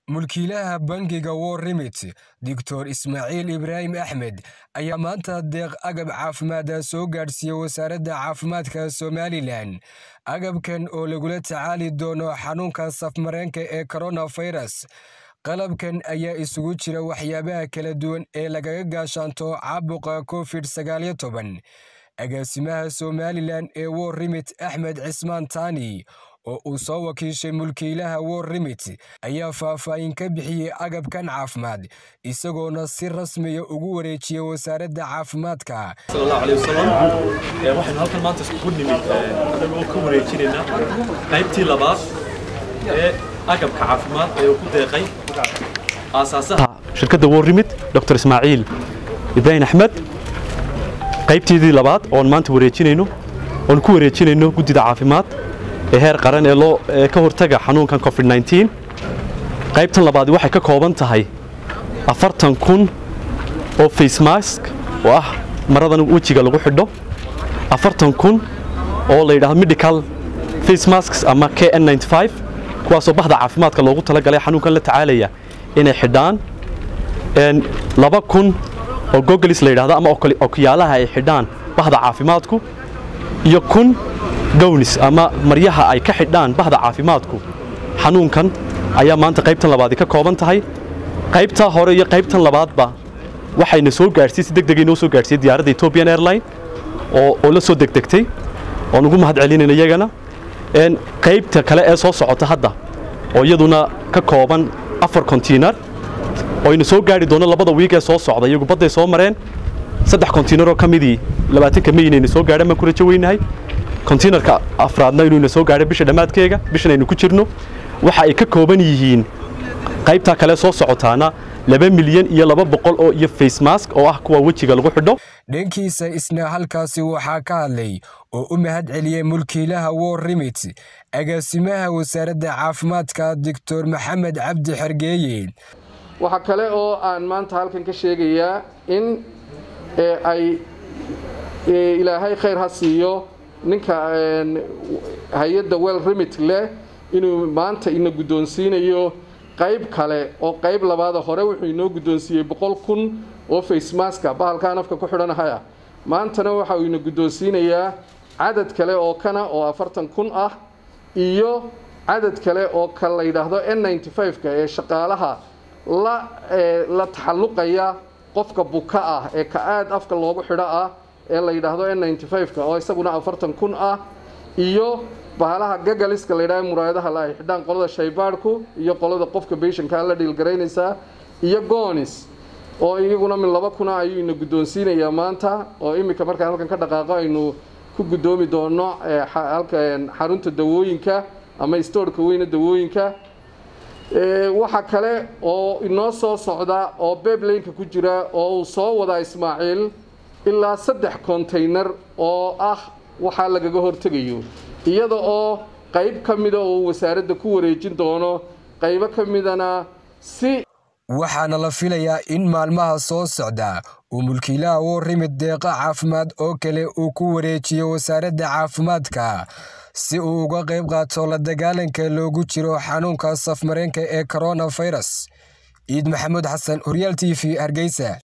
mulkiilaha bangiga war remit doctor ismaaciil ibraahim axmed ayaa maanta deeq agab caafimaada soo gaadhsiiyey wasaaradda caafimaadka somalilan agabkan oo lagula tacaali doono xanuunka safmareenka ee koronafirus qalabkan ayaa isugu jira waxyaabaha kala duwan ee lagaga gaashaanto caabuqa covid sagaaliyo toban agaasimaha somalilan ee war remit axmed cismaan taani oo uu soo wakiishay mulkiilaha war remit ayaa faahfaahin ka bixiyey agabkan caafimaad isagoona si rasmiya ugu wareejiyey wasaaradda caafimaadka waxaynu halkan maanta iskugu nimid anagoo ka wareejinaynaa qaybtii labaad ee agabka caafimaad ee uu ku deeqay aasaasaha shirkadda war remit dr ismaaciil ibraahim axmed qaybteedii labaad oon maanta wareejinayno oon ku wareejinayno guddida caafimaad ee heer qaran ee loo ka hortaga xanuunkan covid 19 qaybtan labaadi waxay ka kooban tahay afartan kun oo face mask oo ah maradan wejiga lagu xidho afartan kun oo la yidhaahdo medical face masks ama k n 95 kuwaasoo bahda caafimaadka loogu talagalay xanuunkan la tacaalaya inay xidhaan laba kun oo gogolis la yidhahdo ama okuyaalaha ay xidhaan bahda caafimaadku iyo kun gownis ama maryaha ay ka xidhaan bahda caafimaadku xanuunkan ayaa maanta qaybtan labaadi ka kooban tahay qaybtaa hore iyo qaybtan labaadba waxayna soo gaadhsiiyey si degdegay noo soo gaadhsiiyey diyaaradda ethiopian airline oo oo la soo degdegtay oon ugu mahad celinayna iyagana qaybta kale ee soo socota hadda oo iyaduna ka kooban afar kontiinar oyna soo gaadhi doono labada wiig ee soo socda iyagu badday soo mareen saddex kontiinaroo ka midii labaatanka meynayna soo gaadhan baan ku rajo weynahay kontiinarka afraadna inuuna soo gaadho bisha dhammaadkeega bishan aynu ku jirno waxa ay ka kooban yihiin qaybtaa kale soo socotaana laba milyan iyo laba boqol oo iyo face mask oo ah kuwa wejiga lagu xidho dhankiisa isna halkaasi waxaa ka hadlay oo u mahad celiyey mulkiilaha war remit agaasimaha wasaaradda caafimaadka doctor maxamed cabdi xergeeye waxaa kale oo aan maanta halkan ka sheegayaa in ay ilaahay khayr ha siiyo ninka hay-adda well remit leh inuu maanta ina guddoonsiinayo qayb kale oo qayb labaada hore wuxuu inoo guddoonsiiyey boqol kun oo facemaska bahalkaa nafka ku xidhanahaya maantana waxa uu ina guddoonsiinayaa cadad kale oo kana oo afartan kun ah iyo cadad kale oo ka la yidhaahdo n ninety five-ka ee shaqaalaha la la taxalluqaya qofka buka ah ee ka aad afka loogu xidho ah ee la yidhaahdo n ninety five-ka oo isaguna afartan kun ah iyo bahalaha gagaliska la yidhahdo muraayadaha la ay xidhaan qolada shaybaadhku iyo qolada qofka beeshankaa la dhiilgaraynaysaa iyo goonis oo iyaguna min laba kuna ayuu ina guddoonsiinayaa maanta oo iminka markaan halkan ka dhaqaaqo aynu ku guddoomi doono xarunta dawooyinka ama stoorhka weyne dawooyinka waxa kale oo inoo soo socda oo beeblaynka ku jira oo uu soo wadaa ismaaciil ilaa saddex kontaynar oo ah waxaa lagaga hortegayo iyada oo qayb ka mida oo wasaaradda ku wareejin doono qaybo ka midana si waxaana la filayaa in maalmaha soo socda uu mulkiilaha war remit deeqa caafimaad oo kale uu ku wareejiyo wasaaradda caafimaadka si uu uga qayb qaato la dagaalanka loogu jiro xanuunka safmareenka ee koronafirus ciid maxamuud xasan horyaal t v hargeysa